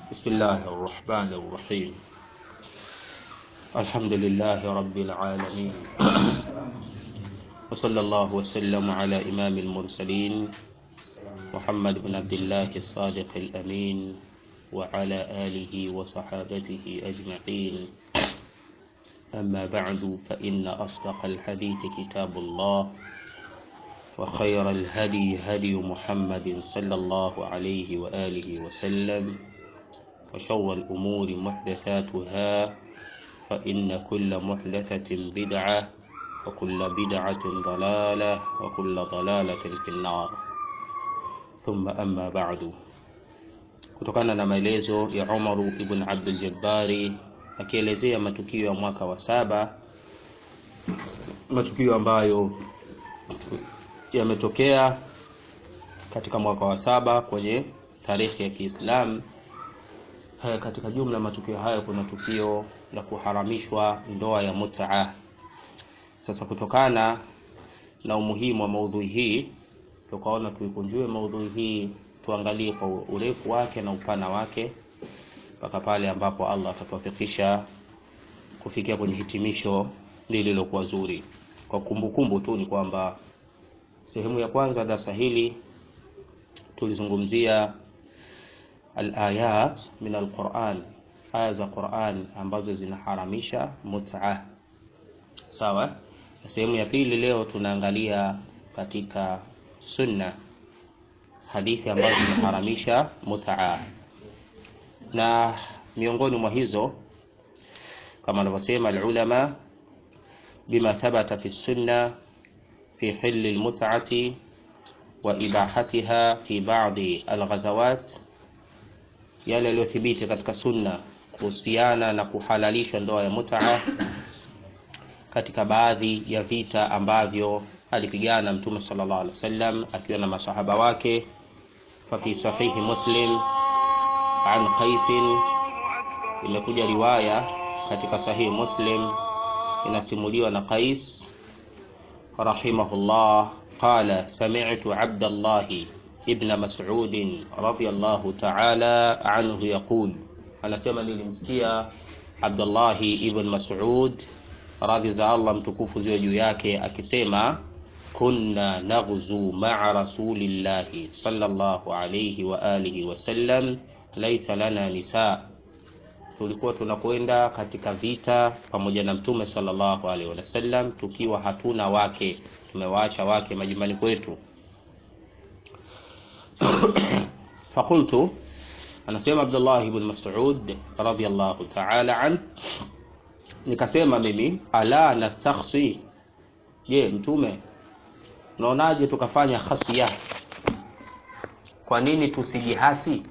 بسم الله الرحمن الرحيم الحمد لله رب العالمين وصلى الله وسلم على إمام المرسلين محمد بن عبد الله الصادق الأمين وعلى آله وصحابته أجمعين أما بعد فإن أصدق الحديث كتاب الله وخير الهدي هدي محمد صلى الله عليه وآله وسلم وشر الأمور محدثاتها فإن كل محدثة بدعة وكل بدعة ضلالة وكل ضلالة في النار ثم أما بعد kutokana na maelezo ya Umaru ibn Abdul Jabbari akielezea matukio ya mwaka wa saba, matukio ambayo yametokea katika mwaka wa saba kwenye tarehe ya Kiislamu. Haya, katika jumla matukio hayo kuna tukio la kuharamishwa ndoa ya mutaa. Sasa kutokana na umuhimu wa maudhui hii, tukaona tuikunjue maudhui hii, tuangalie kwa urefu wake na upana wake mpaka pale ambapo Allah atatuwafikisha kufikia kwenye hitimisho lililokuwa zuri. Kwa kumbukumbu tu ni kwamba sehemu ya kwanza darasa hili tulizungumzia al-ayat min al-Quran, aya za Quran ambazo zinaharamisha mut'a. Sawa? Na sehemu ya pili leo tunaangalia katika sunna hadithi ambazo zinaharamisha mut'a, na miongoni mwa hizo kama anavyosema al-ulama bima thabata fi sunna fi hilli al-mut'ati wa ibahatiha fi ba'di al-ghazawat yale yaliyothibiti katika sunna kuhusiana na kuhalalishwa ndoa ya mutaa katika baadhi ya vita ambavyo alipigana Mtume sallallahu alaihi wasallam akiwa na masahaba wake. Fa fi sahihi Muslim an Qais, imekuja riwaya katika sahihi Muslim inasimuliwa na Qais rahimahullah qala sami'tu Abdallahi ibn Mas'ud radhiyallahu ta'ala anhu yaqul, anasema nilimsikia Abdullahi ibn Mas'ud radhi za Allah mtukufu ziwe juu yake akisema, kunna naghzu ma'a rasulillahi sallallahu alayhi wa alihi wa sallam laysa lana nisa, tulikuwa tunakwenda katika vita pamoja na mtume sallallahu alayhi wa sallam tukiwa hatuna wake, tumewaacha wake majumbani kwetu Fakultu, anasema Abdullah ibn Mas'ud radhiyallahu ta'ala an, nikasema mimi, ala nastakhsi, je, mtume unaonaje tukafanya khasya? Kwa nini tusijihasi?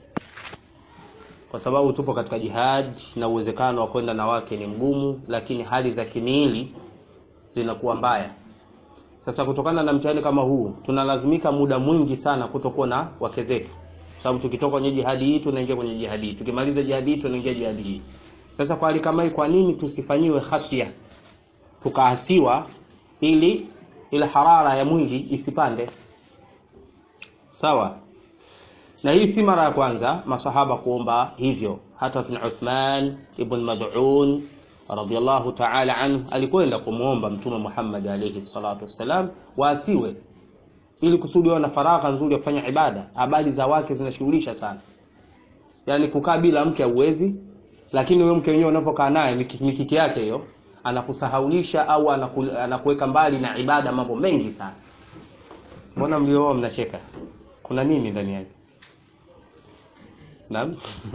Kwa sababu tupo katika jihad na uwezekano wa kwenda na wake ni mgumu, lakini hali za kimiili zinakuwa mbaya. Sasa kutokana na mtihani kama huu tunalazimika muda mwingi sana kutokuwa na wake zetu, sababu tukitoka kwenye jihadi hii tunaingia kwenye jihadi hii, tukimaliza jihadi hii tunaingia jihadi hii. Sasa kwa hali kama hii, kwa nini tusifanyiwe khashia, tukaasiwa, ili ile harara ya mwili isipande? Sawa. Na hii si mara ya kwanza masahaba kuomba hivyo. Hata kina Uthman ibn Mad'un radhiyallahu ta'ala anhu alikwenda kumwomba Mtume Muhammad alayhi salatu wassalam waasiwe, ili kusudi wawe na faragha nzuri ya kufanya ibada. Habari za wake zinashughulisha sana, yaani kukaa bila mke hauwezi, lakini wewe mke wenyewe unapokaa naye mikiki yake hiyo anakusahaulisha au anaku, anakuweka mbali na ibada, mambo mengi sana. Mbona mlioa mnacheka? Kuna nini ndani yake? Naam.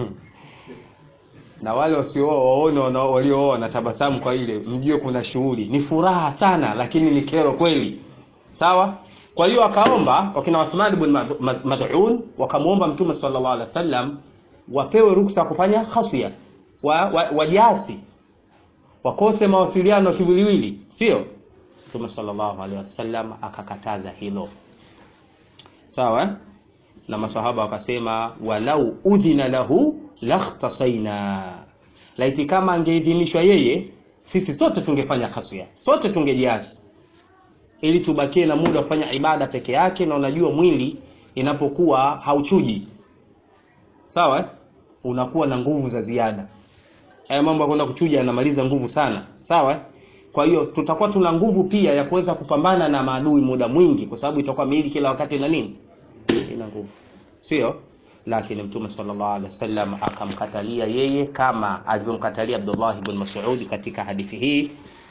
na wale wasiooa waone waliooa na tabasamu kwa ile, mjue kuna shughuli, ni furaha sana, lakini ni kero kweli. Sawa. Kwa hiyo akaomba wakina Uthman ibn Mad'un wakamwomba Mtume sallallahu alaihi wasallam wapewe ruksa ya kufanya khasya, wajasi wa, wa wakose mawasiliano kiwiliwili, sio? Mtume sallallahu alaihi wasallam akakataza hilo, sawa. Na masahaba wakasema walau udhina lahu lakhtasaina, laiti kama angeidhinishwa yeye, sisi sote tungefanya khasya, sote tungejiasi, ili tubakie na muda wa kufanya ibada peke yake. Na unajua mwili inapokuwa hauchuji sawa, unakuwa na nguvu za ziada haya mambo ya kwenda kuchuja yanamaliza nguvu sana sawa kwa hiyo tutakuwa tuna nguvu pia ya kuweza kupambana na maadui muda mwingi kwa sababu itakuwa miili kila wakati na nini ina nguvu sio lakini mtume sallallahu alaihi wasallam akamkatalia yeye kama alivyomkatalia Abdullah ibn Mas'ud katika hadithi hii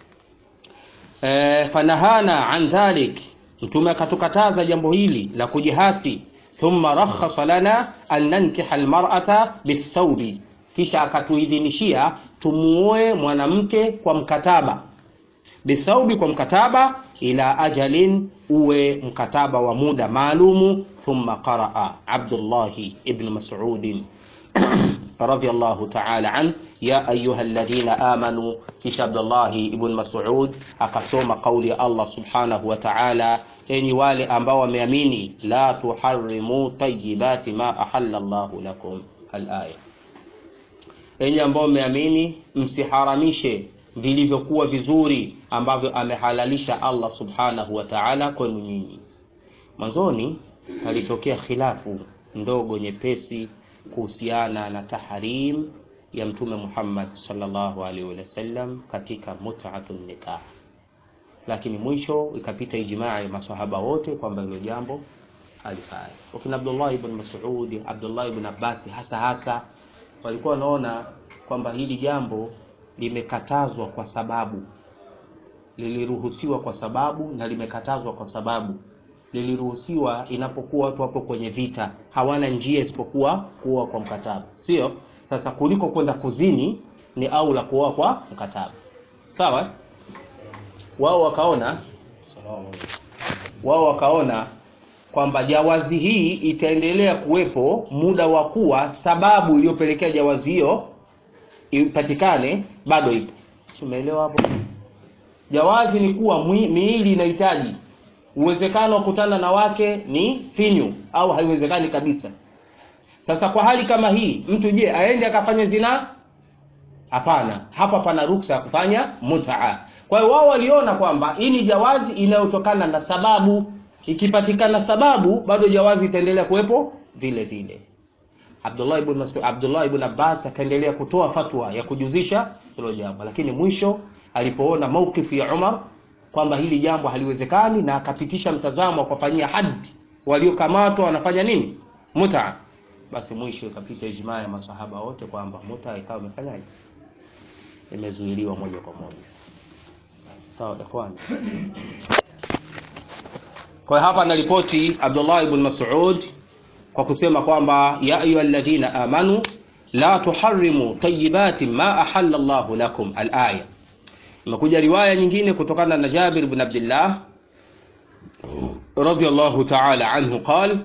e, fanahana an dhalik mtume akatukataza jambo hili la kujihasi thumma rakhasa lana an nankiha almar'ata bithawbi kisha akatuidhinishia tumuoe mwanamke kwa mkataba bithaubi kwa mkataba ila ajalin uwe mkataba wa muda maalumu thumma qaraa abdullahi ibn masudin radiyallahu ta'ala an ya ayuha alladhina amanu kisha abdullahi ibn masud akasoma kauli ya allah subhanahu wa ta'ala enyi wale ambao wameamini la tuharrimu tayyibati ma ahalla llahu lakum alaya enyi ambao mmeamini msiharamishe vilivyokuwa vizuri ambavyo amehalalisha Allah subhanahu wa ta'ala kwenu nyinyi. Mwanzoni alitokea khilafu ndogo nyepesi kuhusiana na tahrim ya Mtume Muhammad sallallahu alaihi wasallam katika mut'atun nikah, lakini mwisho ikapita ijmaa ya masahaba wote kwamba hilo jambo alifanya. Wakina Abdullah ibn Mas'ud, Abdullah ibn Abbas hasa hasa walikuwa wanaona kwamba hili jambo limekatazwa kwa sababu liliruhusiwa kwa sababu na limekatazwa kwa sababu liliruhusiwa inapokuwa watu wapo kwenye vita hawana njia isipokuwa kuoa kwa mkataba sio sasa kuliko kwenda kuzini ni au la kuoa kwa mkataba sawa wao wakaona wao wakaona kwamba jawazi hii itaendelea kuwepo muda wa kuwa sababu iliyopelekea jawazi hiyo ipatikane bado ipo umeelewa hapo jawazi ni kuwa miili inahitaji uwezekano wa kutana na wake ni finyu au haiwezekani kabisa sasa kwa hali kama hii mtu je aende akafanya zina hapana hapa pana ruksa ya kufanya mutaa kwa hiyo wao waliona kwamba hii ni jawazi inayotokana na sababu ikipatikana sababu bado jawazi itaendelea kuwepo vile vile Abdullah ibn Mas'ud Abdullah ibn Abbas akaendelea kutoa fatwa ya kujuzisha hilo jambo lakini mwisho alipoona maukifu ya Umar kwamba hili jambo haliwezekani na akapitisha mtazamo wa kufanyia haddi waliokamatwa wanafanya nini muta basi mwisho ikapita ijmaa ya masahaba wote kwamba muta ikawa imefanyaje imezuiliwa moja kwa moja sawa ikhwani kwa hapa anaripoti Abdullah ibn Mas'ud kwa kusema kwamba ya ayyuhalladhina amanu la tuharrimu tayyibati ma ahalla Allah lakum al-aya. Imekuja riwaya nyingine kutokana na Jabir ibn Abdullah radiyallahu ta'ala anhu qala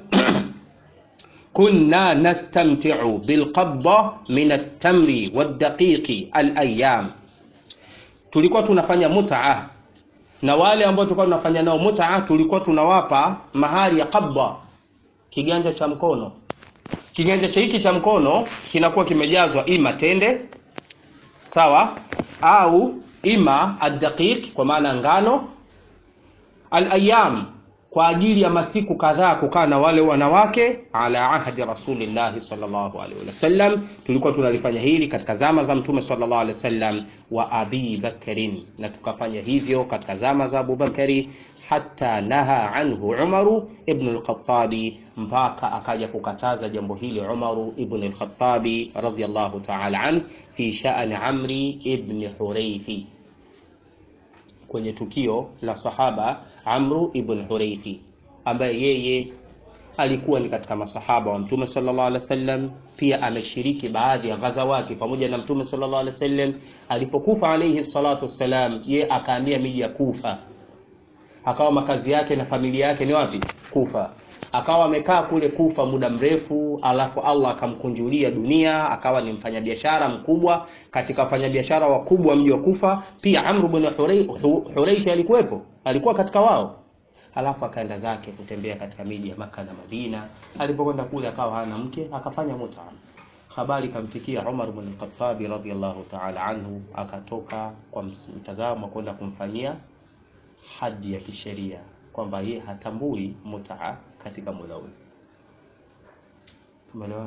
كنا نستمتع بالقبضة من التمر والدقيق الأيام tulikuwa tunafanya mutaa na wale ambao tulikuwa tunafanya nao mutaa tulikuwa tunawapa mahali ya qabda kiganja cha mkono kiganja cha hiki cha mkono kinakuwa kimejazwa ima tende sawa au ima adaqiq kwa maana ngano alayam kwa ajili ya masiku kadhaa kukaa na wale wanawake ala ahdi rasulillahi sallallahu alaihi wasallam tulikuwa tunalifanya hili katika zama za mtume sallallahu alaihi wasallam wa abi bakrin na tukafanya hivyo katika zama za abubakari hata naha anhu umaru ibn al-khattabi mpaka akaja kukataza jambo hili umaru ibn al-khattabi radiyallahu ta'ala an fi sha'ani amri ibn huraithi kwenye tukio la sahaba amru ibn huraithi ambaye yeye alikuwa ni katika masahaba wa mtume sallallahu alaihi wasallam pia ameshiriki baadhi ya ghazawati pamoja na mtume sallallahu alaihi wasallam alipokufa alayhi salatu wassalam ye akahamia miji ya kufa akawa makazi yake na familia yake ni wapi kufa akawa amekaa kule kufa muda mrefu alafu allah akamkunjulia dunia akawa ni mfanyabiashara mkubwa katika wafanyabiashara wakubwa mji wa kufa pia amru bn huraithi alikuwepo alikuwa katika wao alafu akaenda zake kutembea katika miji ya maka na madina alipokwenda kule akawa hana mke akafanya muta habari ikamfikia umar bn lkhatabi radiallahu taala anhu akatoka kwa mtazamo wa kwenda kumfanyia hadi ya kisheria kwamba yeye hatambui mutaa katika muda ule. Tumeelewana?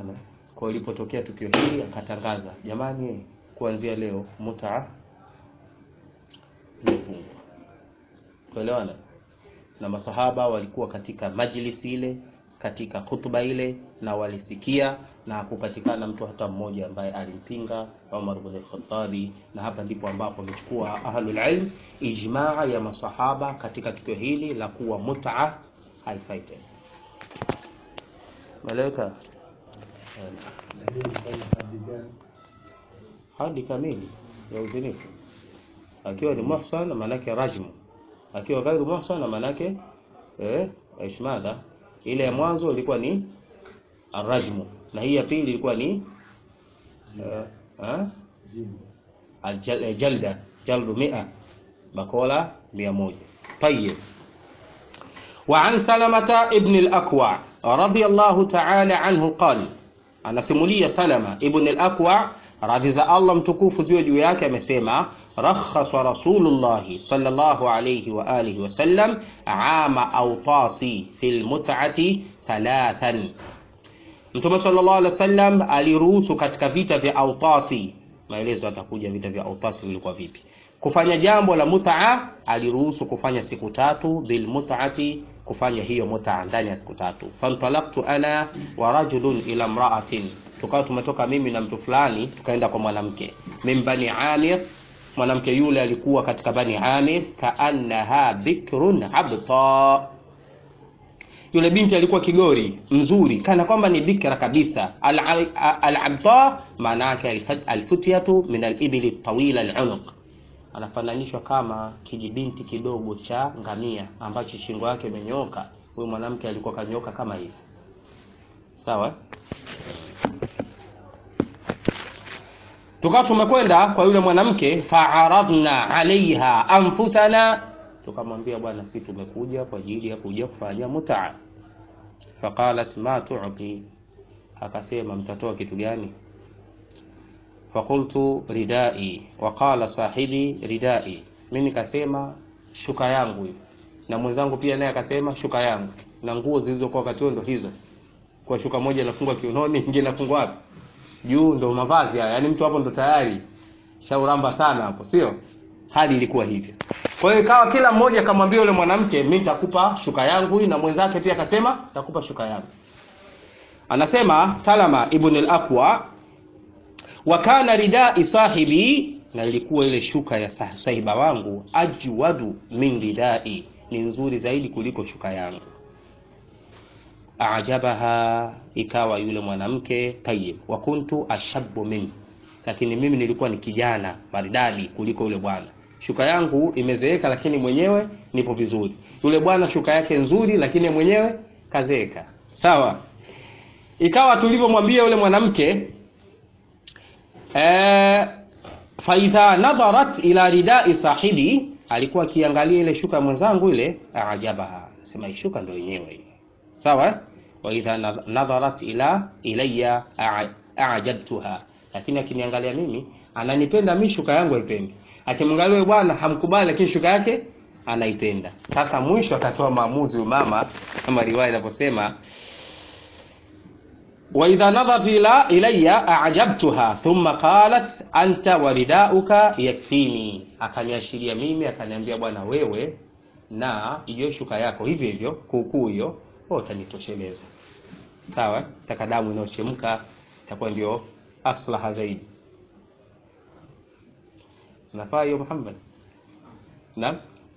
kwa ilipotokea tukio hili akatangaza jamani kuanzia leo muta imefungwa tuelewana na masahaba walikuwa katika majlisi ile katika hutuba ile na walisikia na hakupatikana mtu hata mmoja ambaye alimpinga Umar bin al-Khattabi na hapa ndipo ambapo amechukua ahlul ilm ijmaa ya masahaba katika tukio hili la kuwa mut'a haifai tena malaika hadi kamili ya uzinifu akiwa ni muhsan maanake rajmu akiwa ghairu muhsan maanake eh ishmada ile ya mwanzo ilikuwa ni arrajmu na hii ya pili ilikuwa ni uh, jalda jaldu mia bakola mia moja طيب وعن سلمة ابن الأكوع رضي الله تعالى عنه قال anasimulia Salama ibn al-Akwa radhi za Allah mtukufu ziwe juu yake amesema rakhasa Rasulullah sallallahu alayhi wa alihi wasallam ama awtasi fil mut'ati thalathan Mtume sallallahu alaihi wasallam aliruhusu katika vita vya Autasi, maelezo atakuja vita vya Autasi vilikuwa vipi. Kufanya jambo la mut'a aliruhusu kufanya siku tatu, bil mut'ati, kufanya hiyo mut'a ndani ya siku tatu. Fantalaqtu ana wa rajulun ila imra'atin, tukawa tumetoka mimi na mtu fulani tukaenda kwa mwanamke min bani Amir. Mwanamke yule alikuwa katika bani Amir, kaannaha bikrun abta yule binti alikuwa kigori mzuri kana kwamba ni bikra kabisa al-abta maana yake alfutiyatu min al-ibli tawila al-unuq anafananishwa kama kijibinti kidogo cha ngamia ambacho shingo yake imenyoka huyu mwanamke alikuwa kanyoka kama hivi sawa tukawa tumekwenda kwa yule mwanamke fa'aradna alaiha anfusana tukamwambia bwana sisi tumekuja kwa ajili ya kuja kufanya mutaa faqalat ma tu'ti akasema mtatoa kitu gani faqultu ridai wa qala sahibi ridai mimi nikasema shuka yangu hiyo na mwenzangu pia naye akasema shuka yangu na nguo zilizokuwa wakati ndo hizo kwa shuka moja inafungwa kiunoni nyingine inafungwa wapi juu ndo mavazi haya yani mtu hapo ndo tayari shauramba sana hapo sio hali ilikuwa hivyo kwa hiyo ikawa kila mmoja akamwambia yule mwanamke mimi nitakupa shuka yangu hii na mwenzake pia akasema nitakupa shuka yangu anasema Salama ibn al-Aqwa wa kana ridai sahibi na ilikuwa ile shuka ya sahiba wangu ajwadu min ridai ni nzuri zaidi kuliko shuka yangu ajabaha ikawa yule mwanamke tayyib wa kuntu ashabu min lakini mimi nilikuwa ni kijana maridadi kuliko yule bwana shuka yangu imezeeka lakini mwenyewe nipo vizuri yule bwana shuka yake nzuri lakini mwenyewe kazeeka sawa ikawa tulivyomwambia yule mwanamke eh faidha nadharat ila ridai sahibi alikuwa akiangalia ile shuka mwenzangu ile ajabaha sema shuka ndio yenyewe hii sawa wa idha nadharat ila ilayya a'jabtuha lakini akiniangalia mimi ananipenda mimi shuka yangu haipendi akimwangalia yule bwana hamkubali lakini shuka yake anaipenda sasa mwisho akatoa maamuzi mama kama riwaya inavyosema wa idha nadharat ila ilayya a'jabtuha thumma qalat anta waridauka yakfini akaniashiria mimi akaniambia bwana wewe na hiyo shuka yako hivyo hivyo kuukuu hiyo utanitosheleza sawa taka damu inayochemka itakuwa ndio aslaha zaidi nafaa hiyo Muhammad naam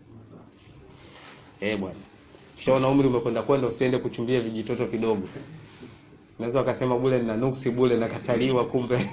eh bwana kishaona umri umekwenda kwenda usiende kuchumbia vijitoto vidogo naweza wakasema bule nina nuksi bule nakataliwa kumbe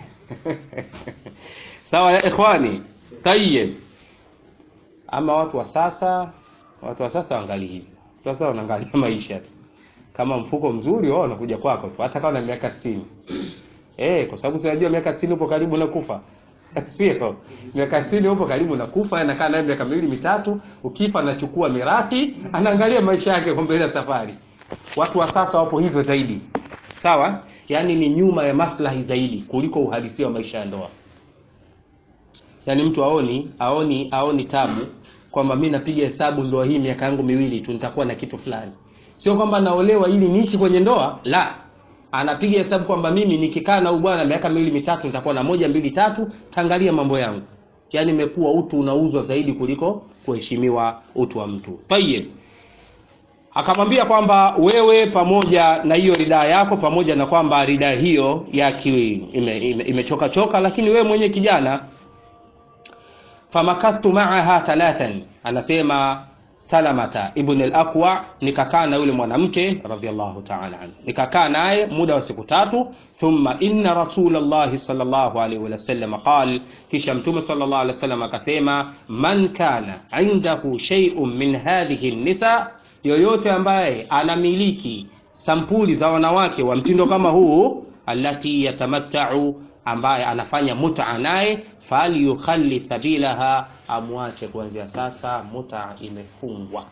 sawa ya ikhwani tayyib ama watu wa sasa watu wa sasa waangalie hivi sasa wanaangalia maisha tu kama mfuko mzuri wao wanakuja kwako tu hasa kama na miaka 60 eh kwa sababu unajua miaka 60 upo karibu na kufa sio miaka 60 upo karibu na kufa anakaa naye miaka miwili mitatu ukifa anachukua mirathi anaangalia maisha yake kwa mbele safari watu wa sasa wapo hivyo zaidi sawa yani ni nyuma ya maslahi zaidi kuliko uhalisia wa maisha ya ndoa yani mtu aoni aoni aoni tabu kwamba mimi napiga hesabu ndoa hii miaka yangu miwili tu nitakuwa na kitu fulani sio kwamba naolewa ili niishi kwenye ndoa la anapiga hesabu kwamba mimi nikikaa na huyu bwana miaka miwili mitatu nitakuwa na moja mbili tatu tangalia mambo yangu yaani imekuwa utu unauzwa zaidi kuliko kuheshimiwa utu wa mtu tayib akamwambia kwamba wewe pamoja na hiyo ridaa yako pamoja na kwamba ridaa hiyo yaki imechoka ime, ime choka lakini wewe mwenye kijana famakattu maaha thalathan anasema salamata ibn al-aqwa nikakaa na yule mwanamke radhiallahu ta'ala anhu nikakaa naye muda wa siku tatu thumma inna rasulallahi sallallahu alaihi wasallam qal kisha mtume sallallahu alaihi wasallam akasema man kana indahu shay'un min hadhihi nisa yoyote ambaye anamiliki sampuli za wanawake wa mtindo kama huu allati yatamattau ambaye anafanya muta naye falyukhalli sabilaha amwache kuanzia sasa muta imefungwa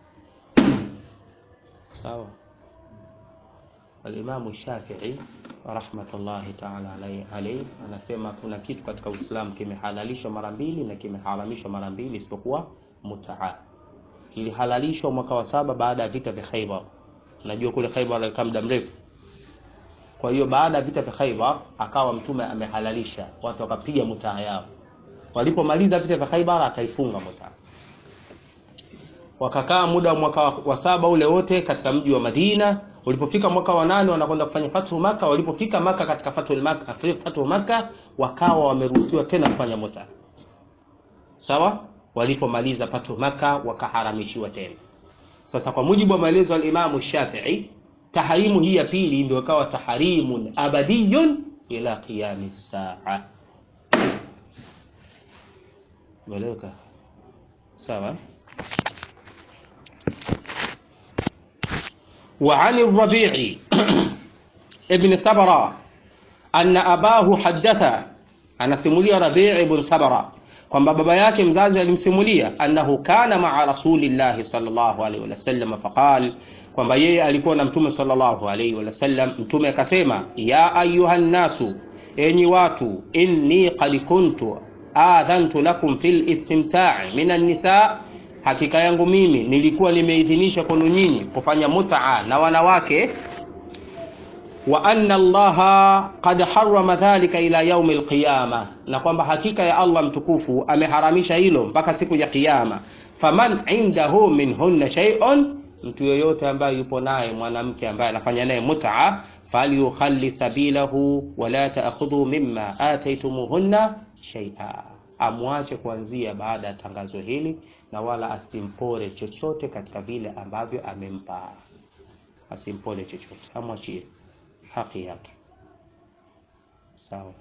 sawa alimamu shafii rahmatullahi taala alaihi anasema kuna kitu katika uislamu kimehalalishwa mara mbili na kimeharamishwa mara mbili isipokuwa mutaa ilihalalishwa mwaka wa saba baada ya vita vya khaibar najua kule khaibar alikaa muda mrefu kwa hiyo baada ya vita vya Khaibar akawa mtume amehalalisha watu wakapiga mutaa yao. Walipomaliza vita vya Khaibar akaifunga mutaa. Wakakaa muda wa mwaka wa saba ule wote katika mji wa Madina. Ulipofika mwaka wa nane wanakwenda kufanya fathu Maka. Walipofika Maka katika fathu Maka, fathu Maka wakawa wameruhusiwa tena kufanya mutaa. Sawa? Walipomaliza fathu Maka wakaharamishiwa tena. Sasa kwa mujibu wa maelezo ya Imam Shafi'i taharimu hii ya pili ndio ikawa taharimun abadiyun ila qiyami saa meleka sawa وعن الربيع ابن سبرة أن أباه حدث أنا سمولي ربيع بن سبرة kwamba baba yake mzazi alimsimulia annahu kana maa rasulillahi sallallahu alaihi wasallam faqal kwamba yeye alikuwa na mtume sallallahu alaihi wasallam mtume akasema ya ayuha nnasu enyi watu inni qad kuntu adhantu lakum fil istimta'i min an-nisa hakika yangu mimi nilikuwa nimeidhinisha kwenu nyinyi kufanya mut'a na wanawake wa anna allaha qad harrama dhalika ila yaumi alqiyama na kwamba hakika ya allah mtukufu ameharamisha hilo mpaka siku ya kiyama faman indahu minhunna shay'un mtu yoyote ambaye yupo naye mwanamke ambaye anafanya naye mut'a falyukhalli sabilahu wala ta'khudhu mimma ataytumuhunna shay'a amwache kuanzia baada ya tangazo hili na wala asimpore chochote katika vile ambavyo amempa asimpore chochote amwachie haki yake sawa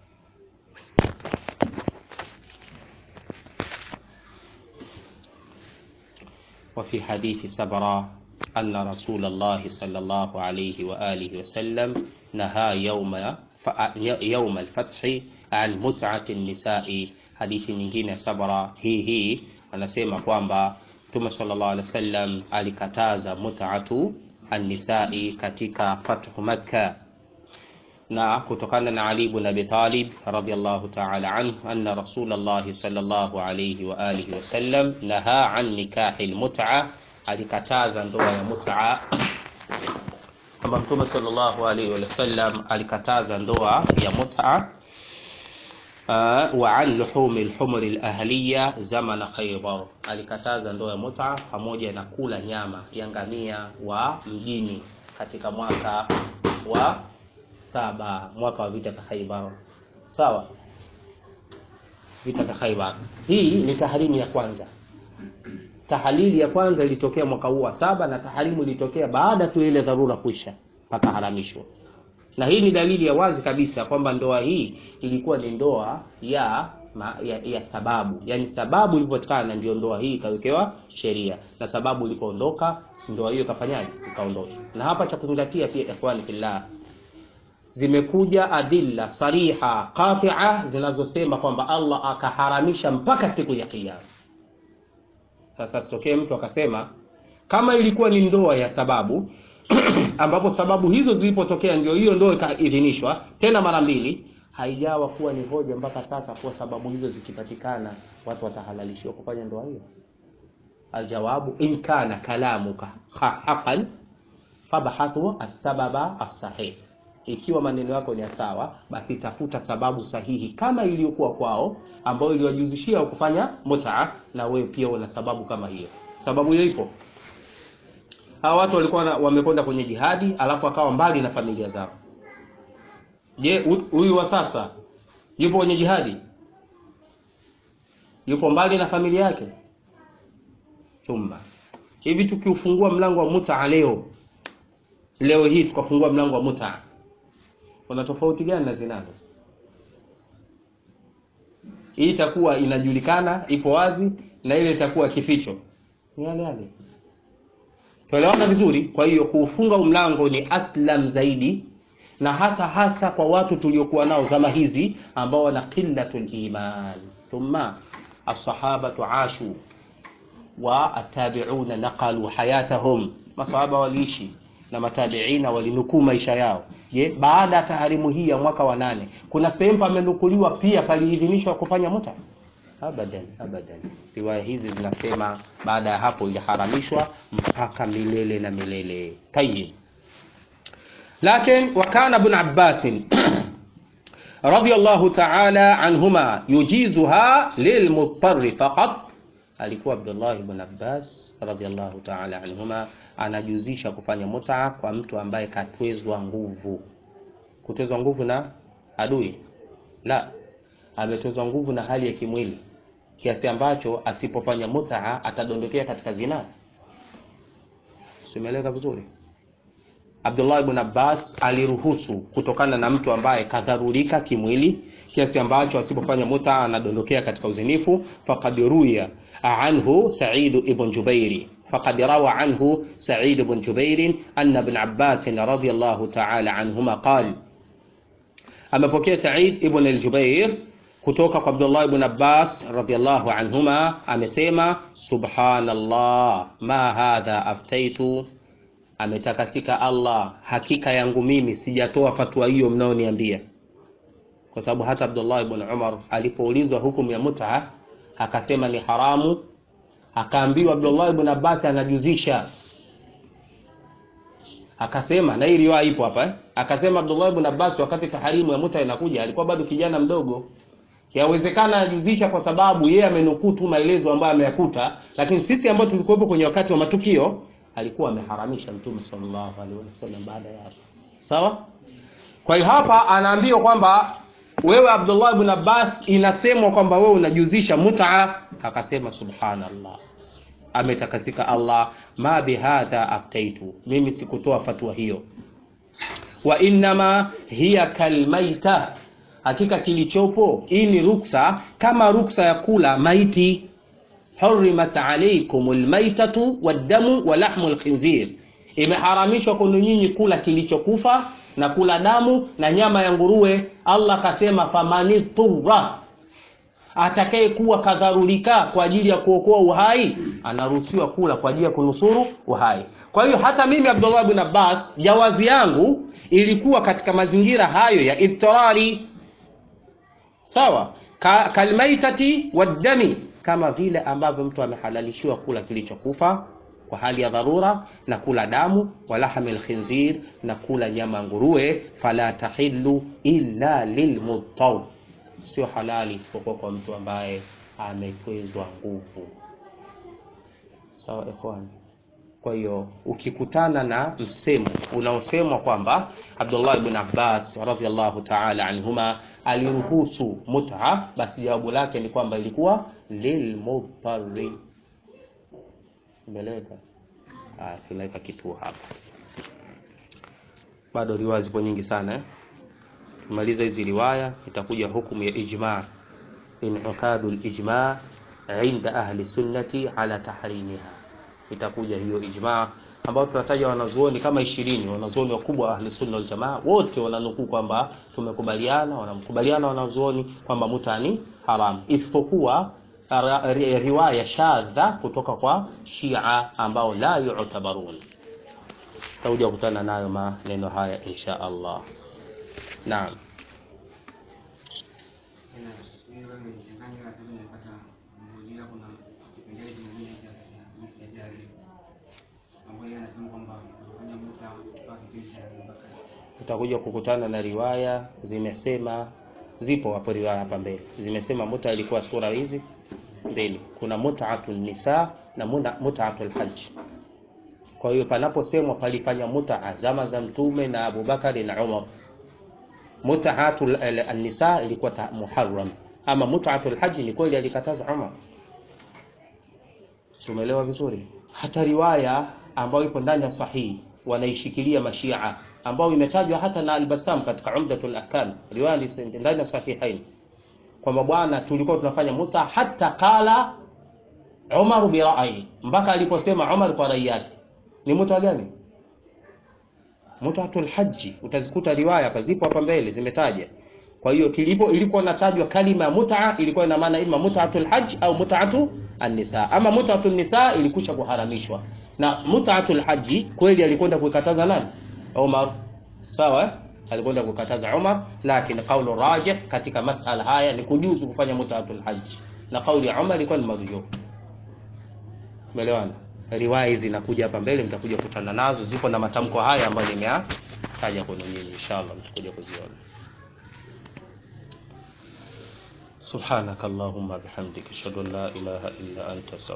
وفي حديث سبرة أن رسول الله صلى الله عليه وآله وسلم نهى يوم يوم الفتح عن متعة النساء hadithi nyingine sabara hii hii anasema kwamba mtume sallallahu alaihi wasallam alikataza mut'atu annisai katika fathu makka na kutokana na Ali ibn Abi Talib radhiyallahu ta'ala anhu anna Rasulullah sallallahu alayhi wa alihi wasallam naha an nikahi almut'a alikataza ndoa ya mut'a kama mtume sallallahu alayhi wa sallam alikataza ndoa ya mut'a uh, wa an luhumi alhumr alahliya zamana Khaybar alikataza ndoa ya mut'a pamoja na kula nyama ya ngamia wa mjini katika mwaka wa saba mwaka wa vita vya Khaibar. Sawa, vita vya Khaibar. Hii ni taharimu ya kwanza. Tahalili ya kwanza ilitokea mwaka huu wa saba na taharimu ilitokea baada tu ile dharura kuisha mpaka haramishwa. Na hii ni dalili ya wazi kabisa kwamba ndoa hii ilikuwa ni ndoa ya ma, ya, ya sababu, yaani sababu ilipopatikana ndio ndoa hii ikawekewa sheria, na sababu ilipoondoka ndoa hiyo ikafanyaje? Ikaondoshwa. Na hapa cha kuzingatia pia, ikhwani fillah, zimekuja adilla sariha qati'a zinazosema kwamba Allah akaharamisha mpaka siku ya kiyama. Sasa sitokee mtu akasema kama ilikuwa ni ndoa ya sababu ambapo sababu hizo zilipotokea ndio hiyo ndoa ikaidhinishwa tena mara mbili, haijawa kuwa ni hoja mpaka sasa kuwa sababu hizo zikipatikana watu watahalalishiwa kufanya ndoa hiyo. Aljawabu, in kana kalamuka haqqan fabhathu as-sababa as-sahih ikiwa maneno yako ni ya sawa basi tafuta sababu sahihi kama iliyokuwa kwao ambayo iliwajuzishia kufanya mutaa na wewe pia una sababu kama hiyo sababu hiyo ipo hawa watu walikuwa na- wamekwenda kwenye jihadi alafu akawa mbali na familia zao je hu- huyu wa sasa yupo kwenye jihadi yupo mbali na familia yake chumba hivi tukiufungua mlango wa mutaa leo leo hii tukafungua mlango wa mutaa kuna tofauti gani na zinaa sasa hii itakuwa inajulikana ipo wazi na ile itakuwa kificho ni yale yale tuelewana vizuri kwa hiyo kuufunga huu mlango ni aslam zaidi na hasa hasa kwa watu tuliokuwa nao zama hizi ambao wana qillatul iman thumma assahabatu ashu wa atabiuna naqalu hayatahum masahaba waliishi na matabiina walinukuu maisha yao je baada ya taharimu hii ya mwaka wa nane kuna sehemu pamenukuliwa pia paliidhinishwa kufanya muta abadan abadan riwaya hizi zinasema baada ya hapo iliharamishwa mpaka milele na milele tayib lakin wakana ibn abbasin رضي الله تعالى عنهما يجيزها للمضطر فقط alikuwa Abdullah ibn Abbas radhiallahu ta'ala anhuma anajuzisha kufanya mutaa kwa mtu ambaye katwezwa nguvu. Kutwezwa nguvu na adui? La, ametwezwa nguvu na hali ya kimwili kiasi ambacho asipofanya mutaa atadondokea katika zinaa. Simeeleka vizuri? Abdullah ibn Abbas aliruhusu kutokana na mtu ambaye kadharurika kimwili kiasi ambacho asipofanya muta anadondokea katika uzinifu faqad ruya anhu Sa'id ibn Jubair faqad rawa anhu Sa'id ibn Jubair anna ibn Abbas radhiyallahu ta'ala anhuma qala amepokea Sa'id ibn al-Jubair kutoka kwa Abdullah ibn Abbas radhiyallahu anhuma amesema subhanallah ma hadha aftaitu ametakasika Allah hakika yangu mimi sijatoa fatwa hiyo mnaoniambia kwa sababu hata Abdullah ibn Umar alipoulizwa hukumu ya mut'a akasema ni haramu akaambiwa Abdullah ibn Abbas anajuzisha akasema na hii riwaya ipo hapa eh? akasema Abdullah ibn Abbas wakati taharimu ya mut'a inakuja alikuwa bado kijana mdogo yawezekana ajuzisha kwa sababu yeye amenukuu tu maelezo ambayo ameyakuta lakini sisi ambao tulikuwepo kwenye wakati wa matukio alikuwa ameharamisha mtume sallallahu alaihi wasallam baada ya hapo sawa kwa hiyo hapa anaambiwa kwamba wewe Abdullah ibn Abbas inasemwa kwamba wewe unajuzisha mut'a akasema subhanallah ametakasika Allah ma bihadha aftaitu mimi sikutoa fatwa hiyo wa innama hiya kalmaita hakika kilichopo hii ni ruksa kama ruksa ya kula maiti hurimat alaykum almaitatu waddamu wa lahmu alkhinzir imeharamishwa kwenu nyinyi kula kilichokufa na kula damu na nyama ya nguruwe Allah kasema famani turra atakaye kuwa kadharulika kwa ajili ya kuokoa uhai anaruhusiwa kula kwa ajili ya kunusuru uhai kwa hiyo hata mimi Abdullah bin Abbas jawazi yangu ilikuwa katika mazingira hayo ya iftirari sawa Ka, kalmaitati waddami kama vile ambavyo mtu amehalalishiwa kula kilichokufa kwa hali ya dharura na kula damu walahmi lkhinzir na kula nyama nguruwe fala tahillu illa lilmudtar sio halali isipokuwa kwa mtu ambaye ametwezwa nguvu sawa ikhwan kwa hiyo ukikutana na msemo unaosemwa kwamba Abdullah ibn Abbas radhiallahu ta'ala anhuma aliruhusu mut'a basi jawabu lake ni kwamba ilikuwa lilmudtarri umeeleweka ah tunaweka kituo hapa bado riwaya zipo nyingi sana eh tumaliza hizi riwaya itakuja hukumu ya ijma inqadul ijma inda ahli sunnati ala tahrimiha itakuja hiyo ijma ambao tunataja wanazuoni kama ishirini wanazuoni wakubwa wa ahli sunna wal jamaa wote wananukuu kwamba tumekubaliana wanamkubaliana wanazuoni kwamba mutani haram isipokuwa riwaya shadha kutoka kwa Shia ambao la yu'tabarun. Tutakuja kukutana nayo maneno haya insha Allah. Naam. utakuja kukutana na riwaya zimesema, zipo hapo riwaya hapa mbele zimesema muta ilikuwa sura hizi mbili, kuna mut'atul nisa na mut'atul hajj. Kwa hiyo panaposemwa palifanya mut'a zama za Mtume na Abubakari na Umar, mut'atul nisa ilikuwa muharram, ama mut'atul hajj ni kweli alikataza Umar. Tumeelewa vizuri? Hata riwaya ambayo ipo ndani ya sahihi wanaishikilia mashia ambayo imetajwa hata na Al-Bassam katika Umdatul Ahkam, riwaya ndani ya sahihain kwamba bwana, tulikuwa tunafanya muta hata kala Umar bi ra'yi, mpaka aliposema Umar kwa rai yake. Ni muta gani? Mutatul haji. Utazikuta riwaya hapa, zipo hapa mbele zimetaja. Kwa hiyo kilipo ilikuwa natajwa kalima ya muta, ilikuwa ina maana ima mutatul hajj au mutatu an-nisa. Ama mutatul nisa ilikusha kuharamishwa na mut'atul haji kweli alikwenda kukataza nani? Umar. Sawa eh? Alikwenda kukataza Umar, lakini kaulu rajih katika masala haya ni kujuzu kufanya mut'atul haji, na kauli ya Umar ilikuwa ni marjuh. Umeelewana? Riwaya hizi zinakuja hapa mbele, mtakuja kukutana nazo, zipo na matamko haya ambayo nimeyataja kwenu nyinyi, inshallah mtakuja kuziona. Subhanakallahumma bihamdika ashhadu an la ilaha illa anta